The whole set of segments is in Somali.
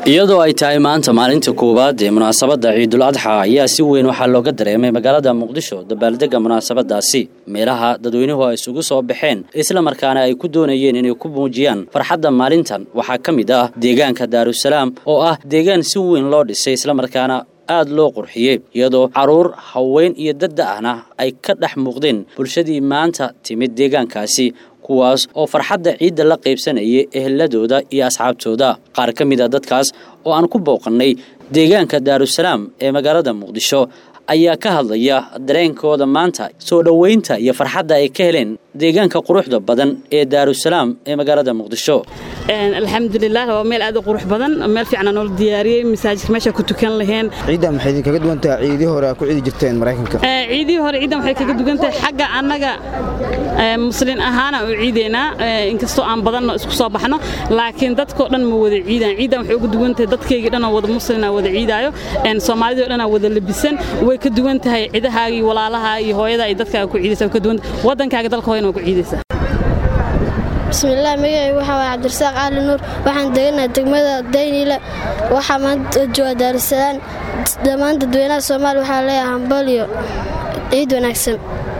iyadoo ay tahay maanta maalinta koowaad ee munaasabadda ciidul adxa ayaa si weyn waxaa looga dareemay magaalada muqdisho dabaaldega munaasabadaasi meelaha dadweynuhu ay isugu soo baxeen islamarkaana ay ku doonayeen inay ku muujiyaan farxadda maalintan waxaa ka mid ah deegaanka daarusalaam oo ah deegaan si weyn loo dhisay islamarkaana aad loo qurxiyey iyadoo carruur haween iyo dadda ahna ay ka dhex muuqdeen bulshadii maanta timid deegaankaasi kuwaas oo farxadda ciidda la qaybsanayay eheladooda iyo asxaabtooda qaar ka mid a dadkaas oo aan ku booqannay deegaanka daarusalaam ee magaalada muqdisho ayaa ka hadlaya dareenkooda maanta soo dhoweynta iyo farxadda ay ka heleen deegaanka quruxda badan ee daarusalaam ee magaalada muqdisho alxamdulilah waa meel aad u qurux badan meel fiican noola diyaariyey masaajidka meesha ku tukan laheen ciiddan maxay idinkaga duwan tahay ciidii hore aa ku ciidi jirteen maraykanka ciidihii hore ciiddan waxay kaga duwan tahay xagga annaga muslin ahaana u ciideynaa inkastoo aan badanno isku soo baxno laakiin dadkoo dhan ma wada ciidaan ciiddan waxay uga duwan tahay dadkaygii dhanoo wada muslina wada ciidaayo soomaalidii o dhanaa wada labisan way ka duwan tahay cidahaagii walaalaha iyo hooyada ay dadkaaga ku ciidaysa way ka duwan waddankaaga dalka hooyana waa ku ciidaysaa bismillaah magacay waxaa waay cabdirasaaq cali nuur waxaan deganaha degmada dayniile waxaa maanta jooga daarusalaam dhammaan dadweynaha soomaaliya waxaa leeyahay hambaliyo ciid wanaagsan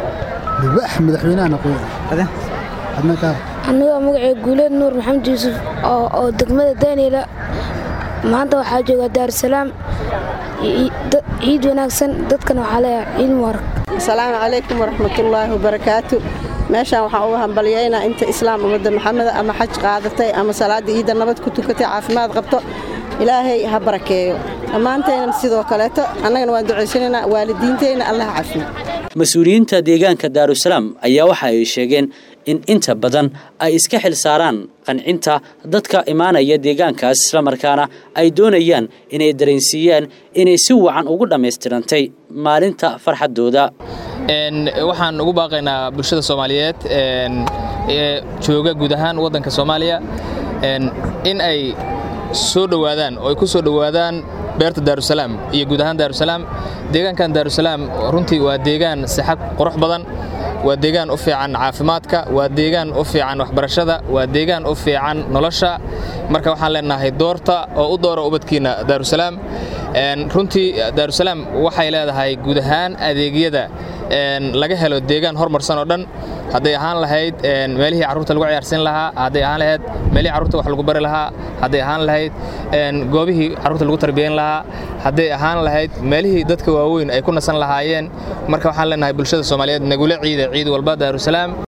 anigoo magacee guuleed nuur maxamed yuusuf oo degmada dayniile maanta waxaa jooga daarusalaam ciid wanaagsan dadkan waxaa leeyahay ciid mubarak asalaamu calaykum waraxmatullaahi wabarakaatu meeshaan waxaan uga hambalyaynaa inta islaam ummadda maxameda ama xaj qaadatay ama salaadda iidda nabad ku tukatay caafimaad qabto ilaahay ha barakeeyo dhammaantaynan sidoo kaleeto annagana waan ducaysanaynaa waalidiintayna allah cafiyo mas-uuliyiinta deegaanka daarusalaam ayaa waxa ay sheegeen in inta badan ay iska xil saaraan qancinta dadka imaanaya deegaankaas islamarkaana ay doonayaan inay dareensiiyaan inay si wacan ugu dhammaystirantay maalinta farxaddooda waxaan ugu baaqaynaa bulshada soomaaliyeed ee jooga guud ahaan waddanka soomaaliya in ay soo dhowaadaan oo ay ku soo dhowaadaan beerta daarusalaam iyo guud ahaan daarusalaam deegaankan daarusalaam runtii waa deegaan sixad qurux badan waa deegaan u fiican caafimaadka waa deegaan u fiican waxbarashada waa deegaan u fiican nolosha marka waxaan leenahay doorta oo u doora ubadkiinna daarusalaam runtii daarusalaam waxay leedahay guud ahaan adeegyada laga helo deegaan hormarsan oo dhan hadday ahaan lahayd meelihii carruurta lagu ciyaarsiin lahaa hadday ahaan lahayd meelihii carruurta wax lagu bari lahaa hadday ahaan lahayd goobihii carruurta lagu tarbiyayn lahaa hadday ahaan lahayd meelihii dadka waaweyn ay ku nasan lahaayeen marka waxaan leenahay bulshada soomaaliyeed nagula ciida ciid walba daarusalaam